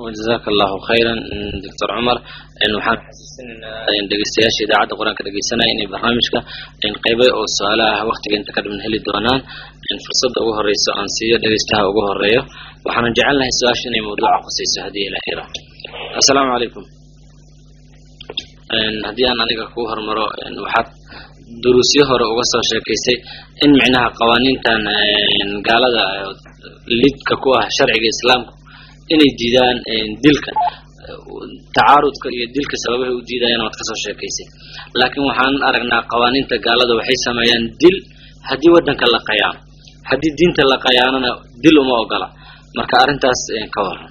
jazaaka allahu khayran doctor cumar waxaan xasuusinaynaa dhegeystayaasha idaacadda qur-aanka dhegeysanaya inay barnaamijka qeybo oo su-aalaha waktiga inta ka dhiman heli doonaan fursadda ugu horeyso aan siiyo dhegeystaha ugu horeeyo waxaanan jecelnahay su-aasha inay mawduuca khuseyso haddii ilahay ra assalaamu calaykum haddii aan aniga kuu hormaro waxaad duruusyo hore uga soo sheekaysay in micnaha qawaaniintan gaalada lidka ku ah sharciga islaamku inay diidaan dilka tacaarudka iyo dilka sababahay u diidayaan waad kasoo sheekaysay laakiin waxaan aragnaa qawaaniinta gaalada waxay sameeyaan dil haddii waddanka la qayaano haddii diinta la qayaanona dil uma ogola marka arrintaas ka waran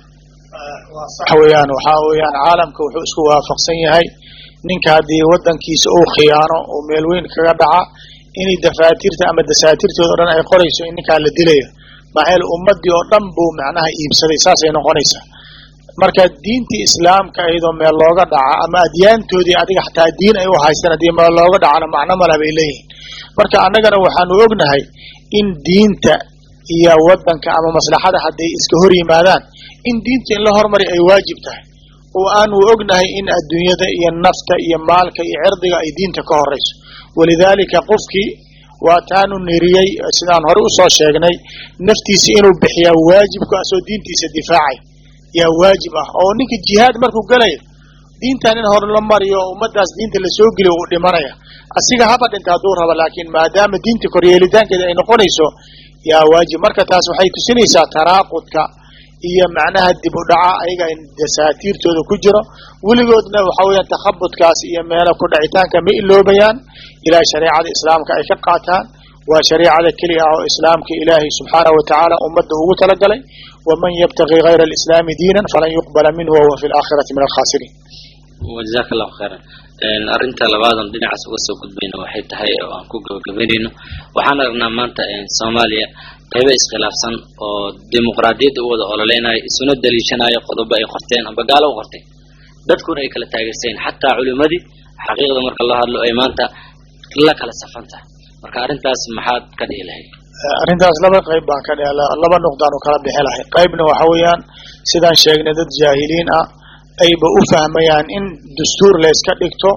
waxa weeyaan waxaa weeyaan caalamka wuxuu isku waafaqsan yahay ninka haddii waddankiisa uu khiyaano oo meel weyn kaga dhaca inay dafaatirta ama dasaatirtooda o dhan ay qorayso in ninkaa la dilayo maxaa ummadii oo dhan buu macnaha iibsaday saasay noqonaysaa marka diintii islaamka iyadoo meel looga dhaca ama adyaantoodii adiga xataa diin ay u haystaan haddii meel looga dhacana macno maleh bay leeyihiin marka annagana waxaanu ognahay in diinta iyo waddanka ama maslaxada hadday iska hor yimaadaan in diinta in la hormari ay waajib tahay oo aanu ognahay in adduunyada iyo nafta iyo maalka iyo cirdiga ay diinta ka horeyso walidaalika qofkii waa taanu niriyey sidaan hore usoo sheegnay naftiisa inuu bixiyaa waajibku asoo diintiisa difaacay yaa waajib ah oo ninka jihaad markuu gelayo diintan in hore la mariyo oo ummadaas diinta lasoo geliyo uu dhimanaya asiga haba dhinta hadduu rabo laakiin maadaama diinta koryeelitaankeeda ay noqonayso yaa waajib marka taas waxay tusinaysaa taraaqudka iyo macnaha dib u dhaca ayaga dasaatiirtooda ku jiro weligoodna waxa weeyaan takhabudkaas iyo meelo ku dhacitaanka ma iloobayaan ilaa shareecada islaamka ay ka qaataan waa shareecada keliya ah oo islaamka ilaahay subxaanahu watacaala ummadda ugu talagalay waman yabtagi gayra alislaami diinan falan yuqbala minhu wahuwa fi laakhirati min alkhasiriin jazaaka allahu khayran arrinta labaadan dhinacaas uga soo gudbayno waxay tahay oo aan ku gabagabaynayno waxaan aragnaa maanta soomaaliya qaybo iskhilaafsan oo dimuqraadiyadda u wada ololeynayo isuna daliishanayo qodobo ay qorteen amba gaalo u qorteen dadkuna ay kala taageersayn xataa culimadii xaqiiqda marka loo hadlo ay maanta la kala safan tahay marka arrintaas maxaad ka dhihi lahayd arrintaas laba qayb baan ka dhihi laba nuqdaanu kala bixi lahay qaybna waxa weeyaan sidaan sheegnay dad jaahiliin ah ayba u fahmayaan in dastuur layska dhigto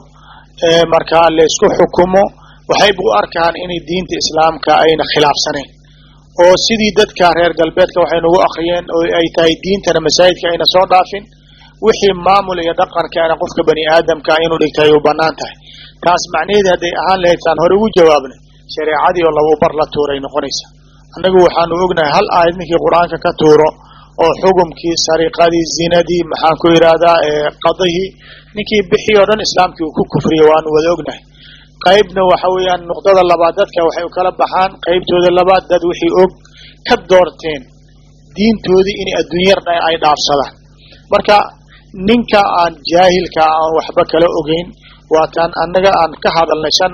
markaa laysku xukumo waxayba u arkaan inay diinta islaamka ayna khilaafsanayn oo sidii dadka reer galbeedka waxay nagu akriyeen oo ay tahay diintana masaajidka ayna soo dhaafin wixii maamul iyo dhaqankaana qofka bani aadamka inuu dhigtay ay u banaan tahay taas macnaheedi hadday ahaan lahayd saan hore ugu jawaabnay shareecadii oo laba bar la tuuray noqonaysa annagu waxaanu ognahay hal aayad ninkii qur-aanka ka tuuro oo xukumkii sariqadii zinadii maxaan ku yidhaahdaa qadihii ninkii bixii oo dhan islaamkii uu ku kufriya waanu wada ognahay qaybna waxa weeyaan nuqdada labaad dadka waxay u kala baxaan qaybtooda labaad dad wixii og ka doorteen diintoodii inay adduunyar ay dhaafsadaan marka ninka aan jaahilka aan waxba kala ogeyn waataan annaga aan ka hadalnay shan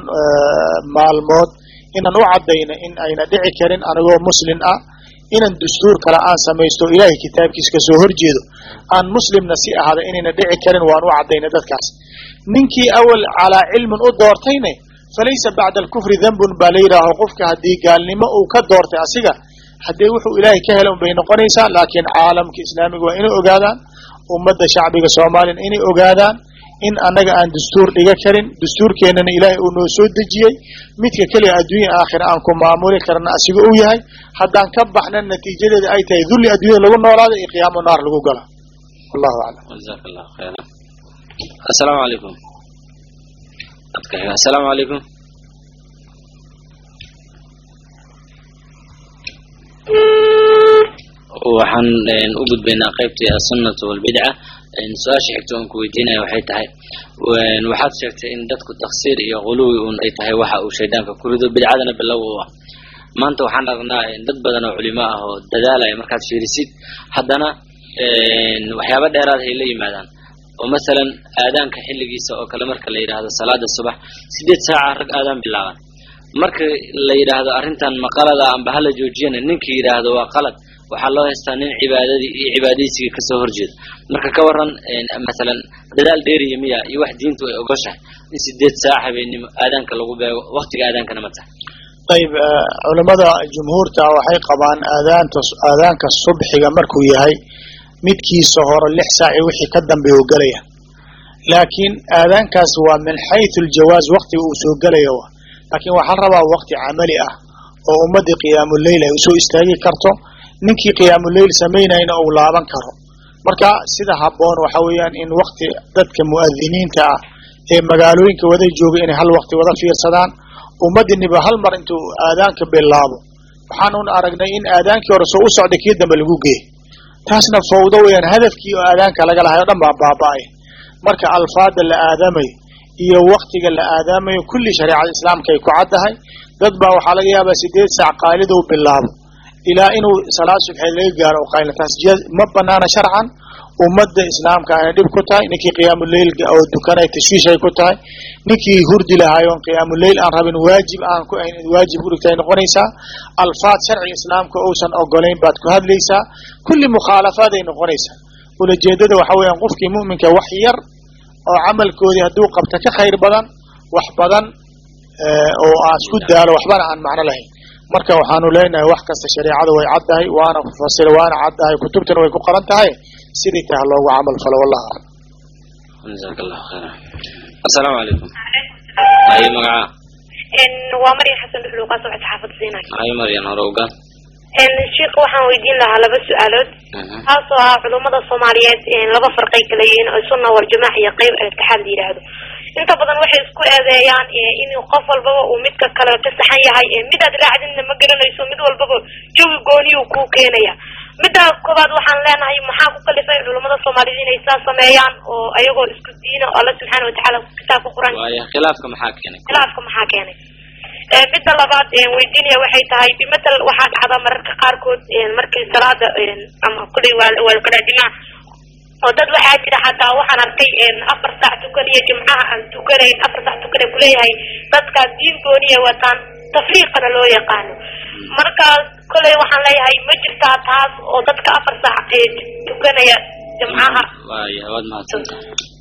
maalmood inaan u caddayna in ayna dhici karin anigoo muslin ah inaan dastuur kale aan samaysto ilaahay kitaabkiisa kasoo horjeedo aan muslimna si ahada inayna dhici karin waan u caddaynay dadkaas ninkii awal calaa cilmin u doortayne falaysa bacda alkufri dembun baa la yidhaaho qofka haddii gaalnimo uu ka doortay asiga haddee wuxuu ilaahay ka hela unbay noqonaysaa laakiin caalamka islaamiga waa inay ogaadaan ummadda shacbiga soomaaliyana inay ogaadaan in annaga aan dastuur dhiga karin dastuurkeennana ilaahay uu noo soo dejiyey midka keliya adduunya aakhira aan ku maamuli karna asiga uu yahay haddaan ka baxna natiijadeeda ay tahay dulli adduunyada lagu noolaado iyo qiyaamo naar lagu gala wallahu aclam jazaaka allahu khayran assalaamu calaykum assalaamu calaykum waxaan u gudbaynaa qaybtii assunnatu walbidca su-aasha xigta oon ku weydiinaya waxay tahay waxaad sheegtay in dadku taksiir iyo quluwi un ay tahay waxa uu shaydaanka ku rido bidcadana bilow u ah maanta waxaan aragnaa dad badan oo culimo ah oo dadaalaya markaad fiirisid haddana waxyaaba dheeraad hay la yimaadaan oo masalan aadaanka xilligiisa oo kale marka la yidhaahdo salaada subax sideed saaca rag aadaan bilaaban marka la yidhaahdo arrintan ma qalada amba hala joojiyana ninka yidhaahdo waa qalad waxaa loo haystaa nin cibaadadii iyo cibaadaysigii kasoo horjeeda marka ka waran masalan dadaal dheeriya miya iyo wax diintu ay ogoshahay in sideed saac habeenimo aadaanka lagu beego waktiga aadaankana ma tahay ayb culimada jumhuurta waxay qabaan aadaanta aadaanka subxiga markuu yahay midkiisa hore lix saac iyo wixii ka dambeeya u gelaya laakiin aadaankaas waa min xayثu aljawaaz waktiga uu soo gelaya wa laakiin waxaa la rabaa wakti camali ah oo ummadii qiyaamuleyl ay usoo istaagi karto ninkii qiyaamuleyl samaynayna uu laaban karo marka sida habboon waxa weeyaan in wakti dadka mu'adiniinta ah ee magaalooyinka wada jooga inay hal wakti wada fiirsadaan ummadiiniba hal mar intuu aadaanka bilaabo waxaanun aragnay in aadaankii hore soo u socday kii dambe lagu geey taasna fawdo weeyaan hadafkii oo aadaanka laga lahay o dhan baa baaba-ay marka alfaada la aadamayo iyo waktiga la aadaamayo kulli shareecada islaamka ay ku caddahay dad baa waxaa laga yaabaa sideed saac qaalidou bilaabo ilaa inuu salaad subxeed laga gaaro o qaylna taas ma banaana sharcan ummadda islaamka ayna dhib ku tahay ninkii qiyaamuleylka oo dukanay tashwiish ay ku tahay ninkii hurdi lahaay oon qiyaamuleyl aan rabin waajib aan ku ahayn in waajib urigta ay noqonaysaa alfaad sharciga islaamka uusan ogolayn baad ku hadlaysaa kulli mukhaalafaad ay noqonaysaa ulajeedada waxa weeyaan qofkii mu'minka wax yar oo camalkoodii hadduu qabta ka khayr badan wax badan oo aan isku daalo waxbana aan macno lahayn marka waxaanu leenahay wax kasta shareecada way caddahay waana fasira waana caddahay kutubtana way ku qoran tahay sidii taha loogu camal falo wallahu aclam jazaak allahu khayra assalaamu calaykum haye magaca waa maryan xasan dhuxluuqaa socod saxaafadda siinay haye maryan hore ogaan sheika waxaan weydiin lahaa laba su-aalood taasoo ah culummada soomaaliyeed laba farqay kala yihiin oo sunna waljamaac iyo qeyb itixaad la yidhaahdo inta badan waxay isku eedeeyaan in qof walbaba uu midka kale ka saxan yahay midaad raacdinna ma garanayso mid walbaba jawi gooniyu kuu keenaya midda koobaad waxaan leenahay maxaa ku kalifay culummada soomaaliyeed inay saa sameeyaan oo ayagoo isku diina oo alla subxaana watacaala kitaabka qur-aan waaya khilaafka maxaa keenay khilaafka maxaa keenay midda labaad weydiinaya waxay tahay bimatal waxaa dhacda mararka qaarkood markii salaada ama kuley waa kala dhimaa oo dad waxaa jira xataa waxaan arkay afar saac tukaniyo jimcaha aan tukanayn afar saac tukana kuleeyahay dadkaas diin gooniya wataan tafriiqana loo yaqaano markaas koley waxaan leeyahay ma jirtaa taas oo dadka afar saac tukanaya jimcaha waaya waad mahadsantahay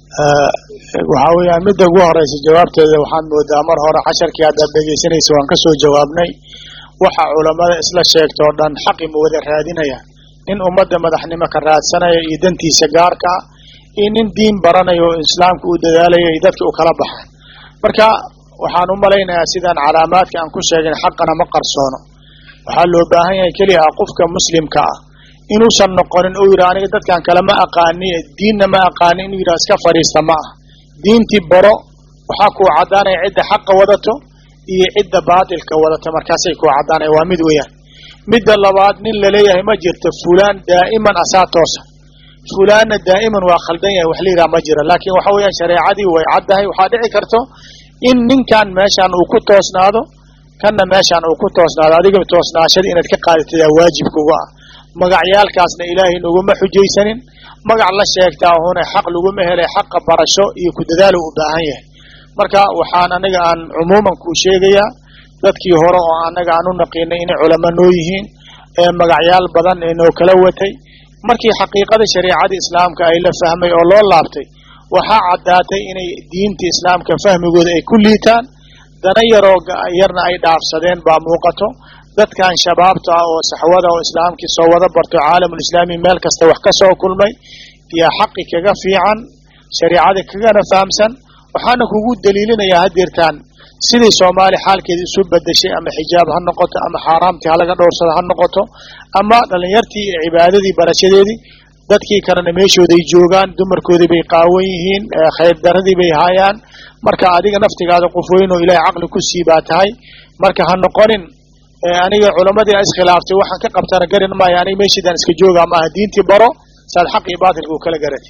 waxaa weeyaan midda ugu horeysa jawaabteeda waxaan moodaa mar hore casharkii haddaad dhegeysanaysa waan kasoo jawaabnay waxa culamada isla sheegta oo dhan xaqi ma wada raadinaya nin ummadda madaxnimo ka raadsanaya iyo dantiisa gaarka ah iyo nin diin baranaya oo islaamka u dadaalaya iyo dadka u kala baxaan marka waxaan u malaynayaa sidaan calaamaadka aan ku sheegin xaqana ma qarsoono waxaa loo baahan yahay keliya ah qofka muslimka ah inuusan noqonin uu yidhah aniga dadkan kale ma aqaani diinna ma aqaani inuu yidhah iska fadhiista ma ah diintii baro waxaa kuu caddaanaya cidda xaqa wadato iyo cidda baatilka wadato markaasay kuu caddaanaya waa mid weeyaan midda labaad nin laleeyahay ma jirto fulaan daa'iman asaa toosa fulaanna daa'iman waa khaldan yahay wax la yidhaha ma jira laakiin waxa weeyaan shareecadii way caddahay waxaa dhici karto in ninkan meeshaan uu ku toosnaado kanna meeshaan uu ku toosnaado adiga toosnaashada inaad ka qaadatadaa waajibkuga ah magacyaalkaasna ilaahay naguma xujaysanin magac la sheegtaa hune xaq laguma helay xaqa barasho iyo ku dadaalo u baahan yahay marka waxaan aniga aan cumuuman kuu sheegayaa dadkii hore oo anaga aan u naqiinay inay culamo noo yihiin ee magacyaal badan ee noo kala watay markii xaqiiqada shareecada islaamka ay la fahmay oo loo laabtay waxaa caddaatay inay diinta islaamka fahmigooda ay ku liitaan dana yaroo yarna ay dhaafsadeen baa muuqato dadkan shabaabta ah oo saxwada oo islaamkii soo wada barto caalamulislaami meel kasta wax ka soo kulmay yaa xaqi kaga fiican shareicada kagana fahamsan waxaana kugu daliilinayaa hadeertaan sidii soomaali xaalkeeda isu bedeshay ama xijaab ha noqoto ama xaaraamtii halaga dhowrsada ha noqoto ama dhalinyartii iyo cibaadadii barashadeedii dadkii kalena meeshooday joogaan dumarkoodii bay qaawan yihiin khayr daradii bay haayaan marka adiga naftigaada qof weyn oo ilaahay caqli ku sii baa tahay marka ha noqonin aniga culamadii iskhilaaftay waxaan ka qabtana garin maayo aniga meeshiidaan iska joogaa maaha diintii baro saad xaq iyo baatilka u kala garatay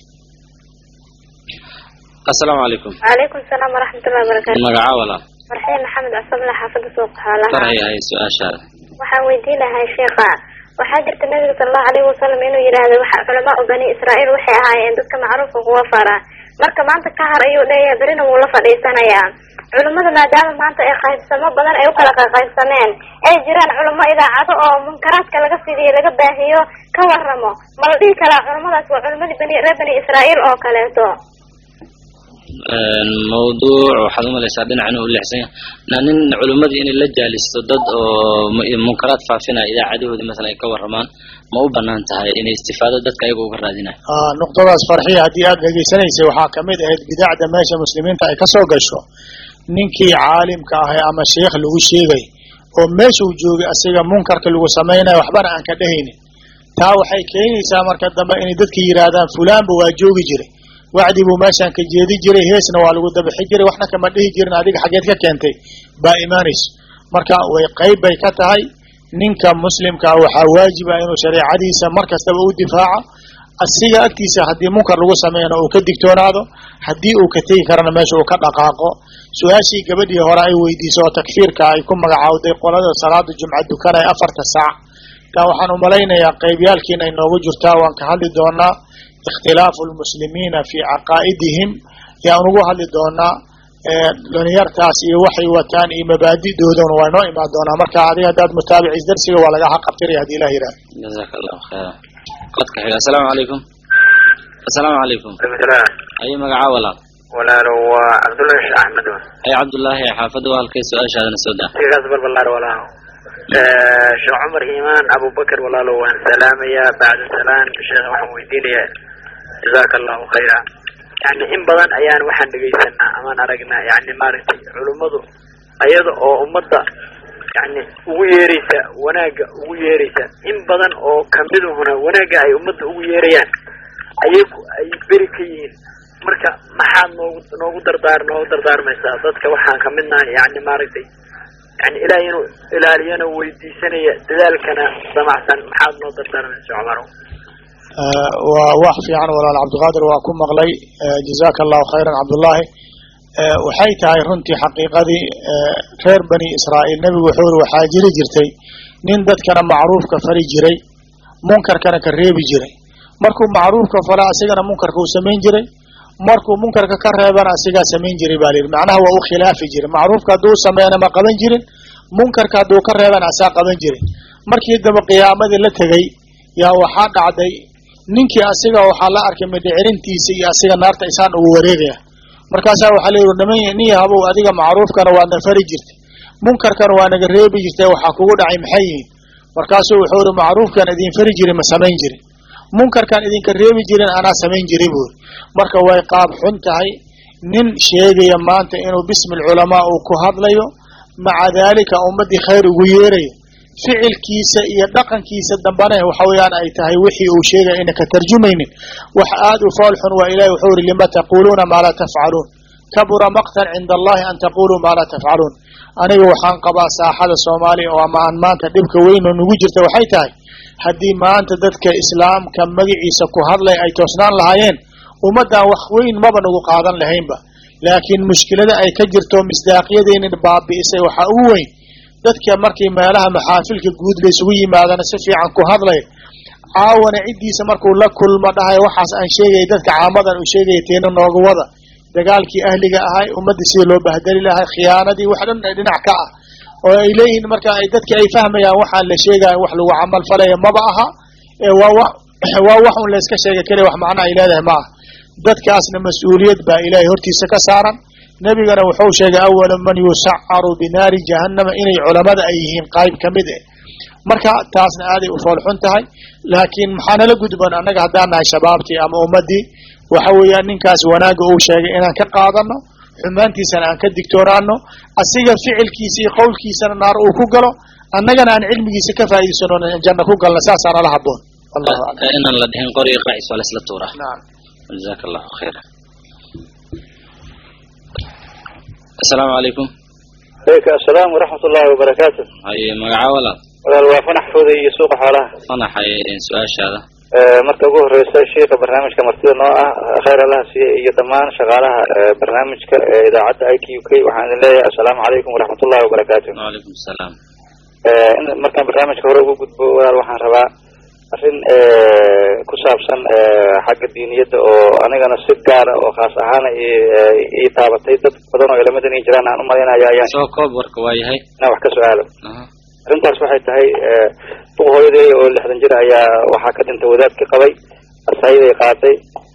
assalaamu calaykum calaykum salaam waraxmatullahi wabarakaatu magaca walaal farxiin maxamed casabla xaafada suuq xoolaha farxi hay su-aashaada waxaan weydiin lahay sheekha waxaa jirta nabiga sala allahu alayhi wasalam inuu yidhaahdo waxa culamaa u bani israa'iil waxay ahaayeen dadka macruufka kuwa fara marka maanta ka har ayuu leeyahay berina wuu la fadhiisanayaa culimmada maadaama maanta ay qaybsamo badan ay u kala qaybsameen ay jiraan culimo idaacado oo munkaraadka laga fidiyo laga baahiyo ka waramo ma la dhihi karaa culimadaas waa culimadii bani reer bani israa'iil oo kaleeto mawduuc waxaad umalaysaa dhinacan u leexsan yahay na nin culimmadii inay la jaalisto dad oo mu- munkaraad faafinaya idaacadahoodii masalan ay ka warramaan ma u banaan tahay inay istifaado dadka ayaga uga raadinayo Ah, nuqdadaas farxiya haddii aad dhegaysanaysay waxaa kamid ahayd bidacda meesha muslimiinta ay kasoo gasho ninkii caalimka ahay ama sheikh lagu sheegay oo meesha uu joogay asiga munkarka lagu samaynayo waxbana aan ka dhehaynin taa waxay keenaysaa marka dambe inay dadka yidhaahdaan fulaanba waa joogi jiray wacdi buu meeshaan ka jeedi jiray heesna waa lagu dabixi jiray waxna kama dhihi jirin adiga xaggeed ka keentay baa imaanayso marka way qayb bay ka tahay ninka muslimka ah waxaa waajiba inuu shareecadiisa mar kastaba u difaaco asiga agtiisa haddii munkar lagu sameeyana uu ka digtoonaado haddii uu ka tegi karana meesha uu ka dhaqaaqo su-aashii gabadhii hore ay weydiisay oo takfiirka ay ku magacaawday qolada salaada jumca dukanaya afarta saac taa waxaan umalaynayaa qeybyaalkiin ay noogu jirtaa waan ka hadli doonaa ikhtilaafu lmuslimiina fii caqaa'idihim yaan ugu hadli doonaa ee dhalinyartaas iyo waxay wataan iyo mabaadi'doodana waa noo imaan doonaa marka adiga haddaad mutaabicis darsiga waa laga xaqabtiraya hadii ilah yidhahdo jazaaka allahu khayra qodka xiga asalaamu calaykum asalaamu calaykum bismillah ayo magacaa walaal walaalo waa cabdullahi sheekh axmed ay cabdullaahi xaafadda waa halkay su-aashaadana soo daa sigaas balbalaar walaalo sheekh cumar iimaan abubakar walaalo waan salaamayaa bacda salaan sheekh waxaan weydiinayaa jazaaka allahu khayra yani in badan ayaan waxaan dhegaysanaa amaan aragnaa yani maaragtay culummadu ayada oo ummadda yani ugu yeeraysa wanaagga ugu yeeraysa in badan oo kamiduhuna wanaagga ay ummadda ugu yeerayaan ayagu ay beri ka yihiin marka maxaad noogu noogu dardaar noogu dardaarmaysaa dadka waxaan kamid nahay yani maaragtay yani ilaah inuu ilaaliyana weydiisanaya dadaalkana damacsan maxaad noo dardaarmaysa cumarow Eh, waa wax fiican walaal cabdiqaadir waa ku maqlay eh, jazaaka allahu khayran cabdullaahi Eh, waxay tahay runtii xaqiiqadii eh, reer bani israa'iil nebigu wuxuu uri waxaa jiri jirtay nin dadkana macruufka fari jiray munkarkana ka reebi jiray markuu macruufka fala asigana munkarka uu samayn jiray markuu munkarka ka reebana asigaa samayn jiray baa layidhi macnaha waa u khilaafi jiray macruufka hadduu sameeyana ma qaban jirin munkarka hadduu ka reebana asaa qaban jiray markii dambe qiyaamadii la tegey yaa waxaa dhacday ninkii asiga waxaa la arkay midhicirintiisa iyo asiga naarta isaan ugu wareegaya markaasaa waxaa la yidhi niman nin yahabow adiga macruufkana waadna fari jirtay munkarkana waa naga reebi jirtay waxaa kugu dhacay maxay yihiin markaasuu wuxuu ihi macruufkan idin fari jiray ma samayn jirin munkarkan idinka reebi jirin anaa samayn jiray buuri marka way qaab xun tahay nin sheegaya maanta inuu bismi alculamaa uu ku hadlayo maca daalika ummaddii khayr ugu yeerayo ficilkiisa iyo dhaqankiisa dambana waxa weeyaan ay tahay wixii uu sheegaya ina ka tarjumaynin wax aad u fool xun waa ilahi wuxuu ihi lima taquluuna maa laa tafcaluun kabura maqtan cinda allahi an taquluu maa laa tafcaluun aniga waxaan qabaa saaxada soomaaliya oo ama aan maanta dhibka weyn oo nugu jirta waxay tahay haddii maanta dadka islaamka magaciisa ku hadlay ay toosnaan lahaayeen ummaddan wax weyn maba nagu qaadan lahaynba laakiin mushkilada ay ka jirto misdaaqyadeenin baabi'isay waxaa ugu weyn dadka markii meelaha maxaafilka guud la isugu yimaadana si fiican ku hadlay caawana ciddiisa markuu la kulmo dhahay waxaas aan sheegaya dadka caamadan uu sheegaya teena nooga wada dagaalkii ahliga ahay ummaddii sidii loo bahdeli lahay khiyaanadii wax dhan dhinac ka ah oo ay leeyihiin marka ay dadka ay fahmayaan waxaan la sheegaya wax lagu camal falaya maba aha ee waa wa waa wax un layska sheega keliya wax macno ay leedahay ma aha dadkaasna mas-uuliyad baa ilaahay hortiisa ka saaran nebigana wuxuu sheegay awala man yusacaru binaari jahannama inay culamada ay yihiin qayb ka mid eh marka taasna aaday u foolxun tahay laakiin maxaa nala gudban annaga haddaan nahay shabaabtii ama ummaddii waxa weeyaan ninkaas wanaagga uu sheegay inaan ka qaadano xumaantiisana aan ka digtoonaano asiga ficilkiisa iyo qowlkiisana naar uu ku galo annagana aan cilmigiisa ka faa'idaysano janno ku galna saasaa nala haboon wallahu aclam inaan la dhihin qoriga qaacis waa laisla tuuraa nacam jazaaka allahu khayra asalaamu calaykum aleyka asalaam waraxmat ullahi wabarakaatu haye magacaa walaal walaal waa fanax fooday iyo suuqa xoolaha fanaxay su-aashaada marka ugu horeysa sheika barnaamijka martida noo ah khayr allaha siiye iyo dhammaan shaqaalaha barnaamijka ee idaacadda i t u k waxaan idin leeyahay assalaamu calaykum waraxmat ullahi wabarakaatu wacalaykum asalaam in markaan barnaamijka hore ugu gudbo walaal waxaan rabaa arrin ku saabsan xagga diiniyadda oo anigana si gaara oo khaas ahaana ii taabatay dad badan oo ilamadan ii jiraan aan umalaynaya ayaan soo koob warka waa yahay inaan wax ka su-aalo aha arrintaas waxay tahay duq hooyaday oo lixdan jir ayaa waxaa ka dhintay wadaadkii qabay asaayaday qaaday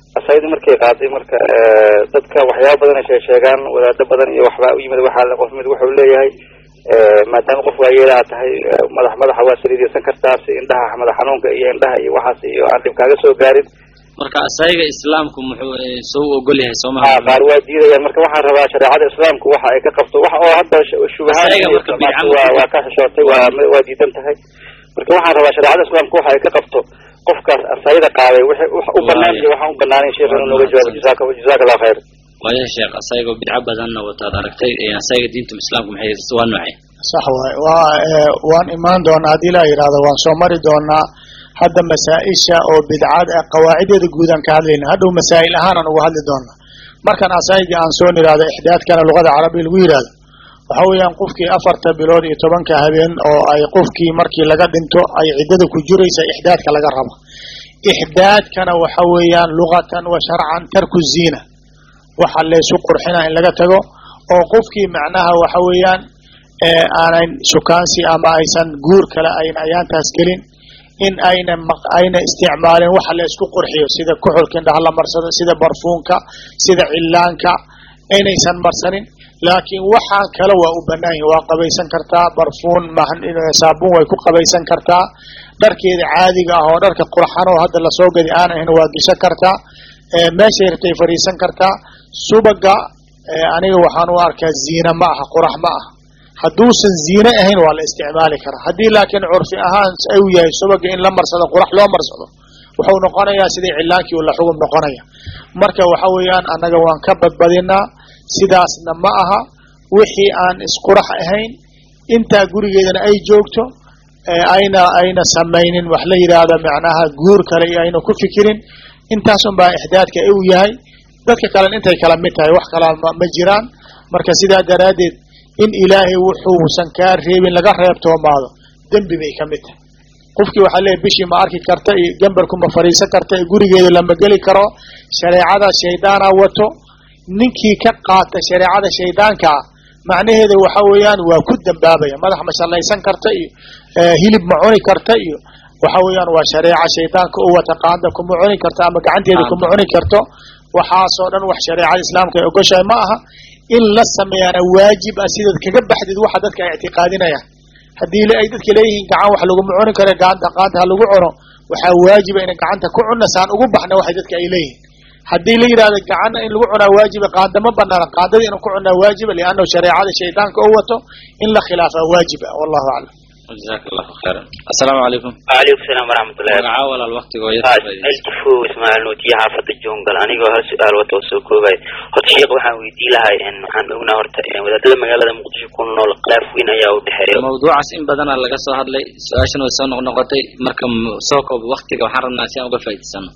asaydii markay qaaday marka dadka waxyaaba badan ay sheeg sheegaan wadaado badan iyo waxbaa u yimid waxaa qof mid wuxuu leeyahay maadaama qof waayeelaha tahay madax madaxa waa saliidaysan kartaa si indhaha madax xanuunka iyo indhaha iyo waxaas iyo aan dhib kaaga soo gaarin marka asaga islaamku muxuu soo ogol yahay soo ha maha qaar waa diidayaan marka waxaan rabaa shareecada islaamku waxa ay ka qabto wax oo hadda sh- shubahaan Asaga iyo marka bidca waa waa ka xishootay waa waa diidan tahay marka waxaan rabaa shareecada islaamku waxa ay ka qabto qofkaas asayda qaaday wixii wax u banaan iyo waxaan u banaanin sheekh inuu nooga jawaabo jazaaka jazaaka allah khayr waayo sheekh asagoo bidco badanna wataad aragtay asaga diinta islaamku maxay waa noocay sax waay waa ee, waan imaan doonaa haddii la yidhahdo waan soo mari doonaa hadda masaa-isha oo bidcada ah qawaacideeda guudaan ka hadlayna hadhow masaa'il ahaanaan uga hadli doonaa markan asayga aan soo nidhahdo ixdaadkana luqada carabiya lagu yidhahdo waxa weeyaan qofkii afarta bilood iyo tobanka habeen oo ay qofkii markii laga dhinto ay ciddada ku jiraysa ixdaadka laga rabo ixdaadkana waxa weeyaan luqatan wa sharcan tarku ziina waxa laysu qurxina in laga tago oo qofkii macnaha waxa weeyaan ee aanan shukaansi ama aysan guur kale ayna ayaantaas gelin in ayna maq ayna isticmaalin waxa la isku qurxiyo sida kuxulka indhaha la marsado sida barfuunka sida cillaanka inaysan marsanin laakiin waxaa kale waa u banaan yihin waa qabaysan kartaa barfuun mahan saabuun way ku qabaysan kartaa dharkeeda caadiga ah oo dharka qurxan oo hadda lasoo gadi aan ahayn waa geshan kartaa ee meeshay rabtay fadhiisan kartaa subaga ee aniga waxaan u arkaa ziina ma aha qurax ma aha hadduusan ziine ahayn waa la isticmaali karaa haddii laakiin curfi ahaan ay u yahay subaga in la marsado qurax loo marsado wuxuu noqonayaa sidii cilaankii uu la xugum noqonaya marka waxa weeyaan annaga waan ka badbadinaa sidaasna ma aha wixii aan isqurax ahayn intaa gurigeedana ay joogto ee ayna ayna samaynin wax la yidhaahdo macnaha guur kale iyo ayna ku fikirin intaas un baa ixdaadka u yahay dadka kalena intay kala mid tahay wax kala ma ma jiraan marka sidaa daraaddeed in ilaahay wuxuusan kaa reebin laga reebtoomaado dembi bay ka mid tahay qofkii waxaa leeyahy bishii ma arki karta iyo gambarku ma fadhiisan karta iyo gurigeeda lama geli karo shareecada shaydaana wato ninkii ka qaata shareecada shaydaankaa macnaheeda waxa weeyaan waa ku dambaabaya madax ma shallaysan karta iyo eh, hilib ma cuni karta iyo waxa weeyaan waa shareeca shaydaanka u wata qaanda kuma cuni karto ama gacanteeda kuma cuni karto waxaasoo dhan wax shareecada islaamka ay ogoshahay ma aha in la sameeyaana waajib ah sidaad kaga baxdid waxa dadka ay ictiqaadinayaan haddii le- ay dadka leeyihiin gacan wax laguma cuni karo gacanta qaanta ha lagu cuno waxaa waajiba ina gacanta ku cunna saan ugu baxna waxay dadka ay leeyihiin haddii la yidhahdo gacanna in lagu cunaa waajiba qaanda ma banaana qaandada inuu ku cunaa waajiba liannahu shareecada shaydaanka u wato in la khilaafaa waajiba wallahu aclam jazaaka allahu khayran assalaamu calaykum وعليكم السلام ورحمة الله magacaa walaal waktigoo yar الجفو اسماعيل نوتي حافظ الجونجل أنيقو هل سؤال وتوسو كوباي هاد شيخ waxaan weydiin lahay in waxaan ognaa horta in wadaadada magaalada muqdisho ku nool khilaaf weyn ayaa u dhexeeya mawduucaas in badana laga soo hadlay su-aashan way soo noqnoqotay marka m- soo koob waktiga waxaan rabnaa si aan uga faa'iidaysano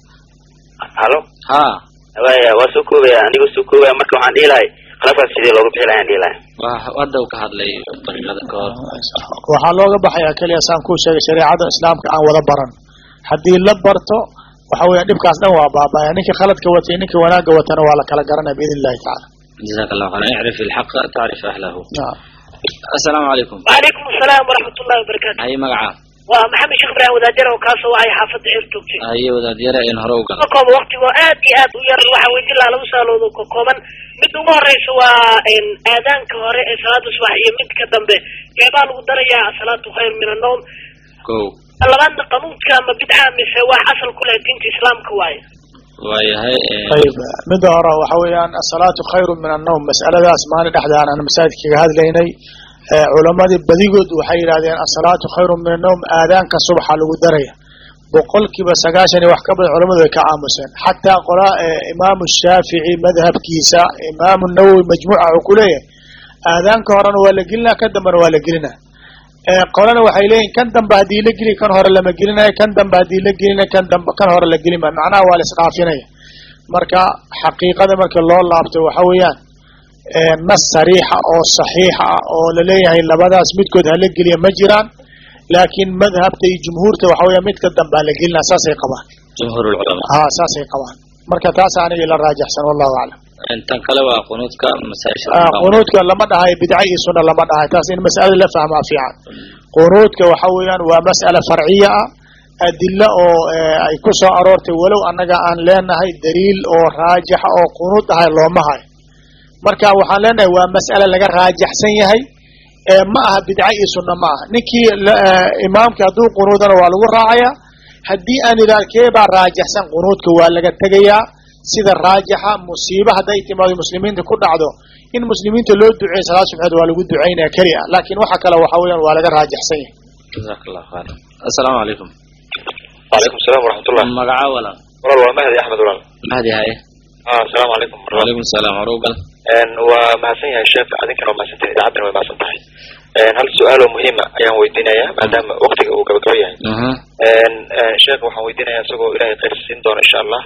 halo ha waya waa soo koobaya anigoo soo koobaya marka waxaan dhihi lahay khilaafkaas sidee looga bixi lahay aan dhihi lahay waa hadda uu ka hadlay daqiiqada ka hor waxaa looga baxayaa keliya saan kuu sheegay shareecada islaamka aan wada baran haddii la barto waxa weeya dhibkaas dhan waa baabaya ninka khaladka watay ninka wanaagga watana waa la kala garanaya biidn illahi tacaala jazaaka allahu khayran icrif ilxaqa tacrif ahlahu Naam. assalaamu calaykum وعليكم السلام ورحمة الله وبركاته haye magacaa ومحمد شيخ إبراهيم ودادر وكاسو وهي حافظ عير توكتي haye wadaadyara in hore u gala كوكوبا وقتي وآد آد وير waxa weydin lahaa lagu saaloodo kokooban mid ugu horeysa waa een, aadaanka hore ee salaada subax iyo mid ka dambe keebaa lagu darayaa asalaatu khayr min annowm kow labaadna qanuudka ama bidca mise wax asal ku leh diinta islaamka waaye waayahay ayib midda hore waxa weeyaan asalaatu khayru min annowm mas'aladaas maalin dhexdaan aan masaajid kaga hadlaynay ee culamadii badigood waxay yidhahdeen asalaatu khayru min annowm aadaanka subaxa lagu daraya boqolkiiba sagaashan iyo wax ka badan culamadu way ka aamuseen xataa qola ee imaamu shaafici madhabkiisa imaamu nawowi majmuuca wuxuu ku leeyahay aadaanka horena waa la gelinaa kan dambena waa la gelinaa ee qolana waxay leeyihin kan dambe haddii la geli kan hore lama gelinayo kan dambe haddii la gelinayo kan dambe kan hore la gelin maayo macnaha waa la isdhaafinaya marka xaqiiqada marka loo laabto waxa weeyaan ee nas sariixa oo saxiixa ah oo laleeyahay labadaas midkood hala geliya ma jiraan laakiin madhabta iyo jumhuurta waxa weeya midka dambe hala gelinaa saasay qabaan jumhuur ulculamaa ha saasay qabaan marka taas aniga ila raajaxsan wallahu aclam tan kale waa qunuudka masaa-isha Ah, qunuudka lama dhahayo bidca iyo sunna lama dhahayo taas in mas'alada la fahmaa fiican qunuudka waxa weeyaan waa mas'ala farciya ah adilo oo ay ku soo aroortay walow annaga aan leenahay daliil oo raajixa oo qunuud ahay looma hayo marka waxaan leenahay waa mas'ale laga raajaxsan yahay ma aha bidca iyo sunna ma aha ninkii imaamkii hadduu qunuudana waa lagu raacayaa haddii aan idhaah kee baa raajaxsan qunuudka waa laga tegayaa sida raajixa musiibo hadday timaado muslimiinta ku dhacdo in muslimiinta loo duceeyo salaad subxeed waa lagu ducaynaya keli a laakiin waxa kale waxa weeyaan waa laga raajaxsan yahay jazaak allahu khayran assalaamu calaykum وعليكم السلام ورحمة الله magaca walaal walaal waa mahdi axmed walaal mahdi haye ah asalaamu calaykum wacalaykum salaam warugal waa mahadsan yahay sheekh adinkana waa mahadsantahay idaacadana way mahadsan tahay hal su-aaloo muhiima ayaan weydiinayaa maadaama waktiga uu gabagabo yahay sheekh waxaan weydiinaya isagoo ilahay khayr siin doona insha allah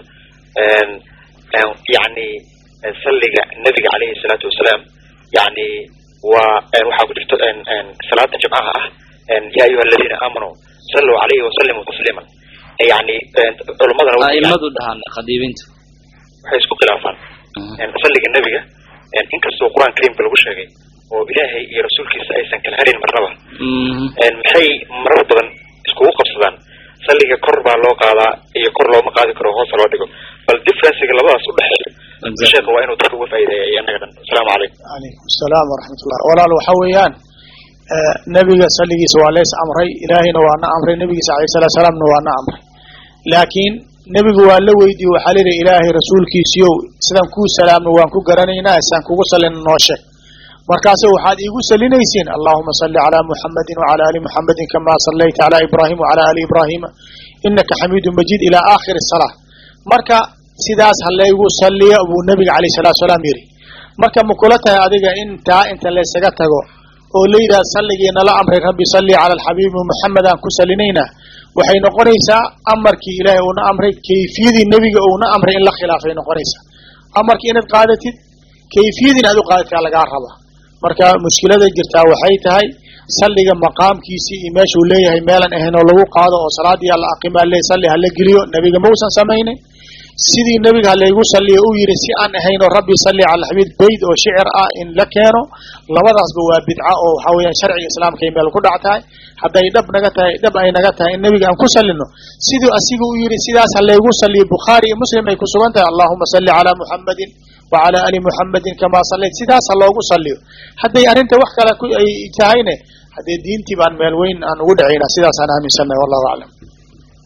yani salliga nabiga calayhi salaatu wasalaam yani waa waxaa ku jirto salaada jimcaha ah ya ayuha aladiina aamanuu saluu calayhi wasalimuu tasliiman yani culamadana aimadu dhahaan khadiibinta waxay isku khilaafaan salliga nebiga inkastoo qur-aan kariimka lagu sheegay oo ilaahay iyo rasuulkiisa aysan kala harin marnaba maxay marar badan iskugu qabsadaan salliga kor baa loo qaadaa iyo kor looma qaadi karo hoosa loo dhigo bal differencega labadaas udhexeeya sheekha waa inuu dadka uga faa'iideeya iyo annaga dhan asalaamu calaykum calaykum asalaam waraxmatullah walaal waxa weeyaan nebiga salligiisa waa leys amray ilaahayna waa na amray nebigiisa alayh salatu salaamna waa na amray laakiin nebigu waa la weydiiye waxaa la yidhi ilaahay rasuulkiisiiow sidaan kuu salaamno waan ku garanaynaa saan kugu sallina noo sheeg markaase waxaad iigu salinaysiin allahuma salli calaa muxamadin wacala ali muxamadin kamaa sallayta calaa ibraahim wacala ali ibraahima inaka xamiidu majiid ilaa aakhiri salaa marka sidaas ha laygu salliya buu nebiga calayh salatu salaam yidhi marka ma kula tahay adiga intaa inta laysaga tago oo la yidhaha salligii nala amray rabbi salli cala alxabiibi muxamed aan ku salinaynaa waxay noqonaysaa amarkii ilaahay uuna amray kayfiyadii nebiga uuna amray in la khilaafay noqonaysaa amarkii inaad qaadatid kayfiyadii inaad u qaadataa lagaa rabaa marka mushkilada jirtaa waxay tahay salliga maqaamkiisii iyo meeshuu leeyahay meelan ahayn oo lagu qaado oo salaadii alla aqimaa le salli hala geliyo nebiga mausan samaynin sidii nebiga halaygu salliya u yidhi si aan ahayn oo rabbi salli cala alxabiib bayd oo shicir ah in la keeno labadaasba waa bidca oo waxa weeyaan sharciga islaamka ay meel ku dhac tahay hadday dhab naga tahay dhab ay naga tahay in nebiga aan ku sallino siduu asiga u yidhi sidaas halaygu salliyo bukhaari iyo muslim ay ku sugan tahay allahuma salli calaa muxamadin wacala ali muxamadin kamaa sallayt sidaas ha loogu salliyo hadday arrinta wax kale ay tahayne haddee diintii baan meel weyn aan ugu dhacaynaa sidaasaan aaminsannahay wallahu aclam